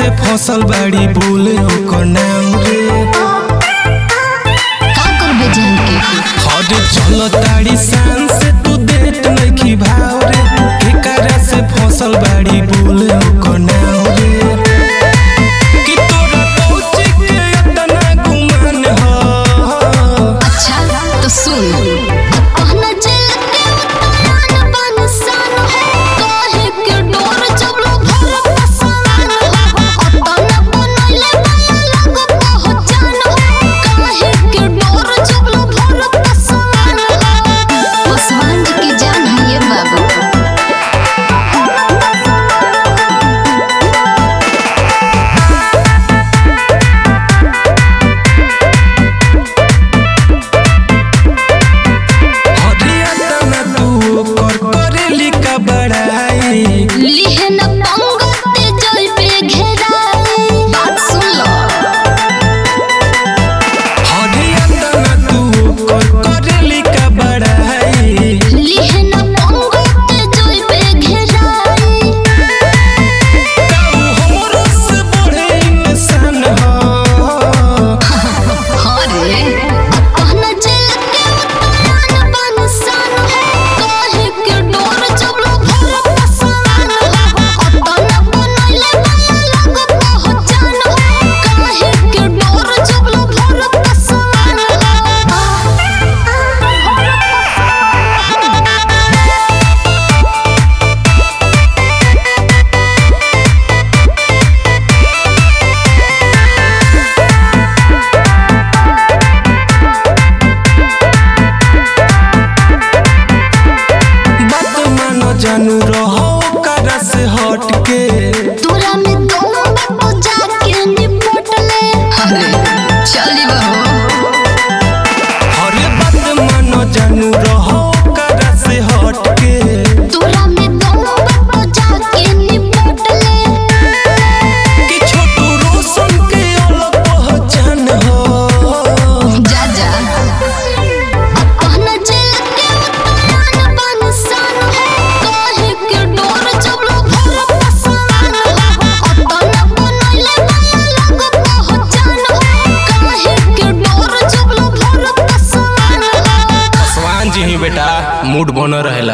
से फसल बाड़ी बोले ओकर नाम रे का करबे जान के हद चल ताड़ी शान से तू देत नइखी भाव रे एकरा से फसल बाड़ी बोले ओकर नाम रे कि तोरा पहुँच के इतना गुमान ह अच्छा तो सुन कहना चल के उतान बन सन हो काहे के डोर चबलो भर पसान हो अतना बनले माया लग पहचान हो काहे के डोर चबलो भर पसान हो पसवान जी की जान है ये बाबू हरियाणा तू ओकर करेली का बड़ाई लिहे न पंगते जल पे घेराई बात सुन लो हरियाणा तू ओकर करेली का बड़ाई लिहे न पंगते जल पे घेराई काऊ हमरो से बड़े इंसान ह हरे कहना चल के उतान बन सन हो काहे के डोर चबलो भर पसान हो अतना बनले माया लग पहचान हो काहे के डोर चबलो भर पसान बात मानो जानू रहो ओकरा से हट के तोरा में दम बाबू जाके निपट ले अरे चली बहो हरे बात मानो जानू रहो ओकरा से हट के तोरा में दम बाबू जाके निपट ले कि छोटू रोशन के अलग पहचान हो जा जा कहना चल के उतान बन सन हो काहे के डोर चबलो भर पसान हो अतना बनले माया लग पहचान हो काहे के डोर चबलो भर पसान हो स्वान जी ही बेटा मूड बन रहेला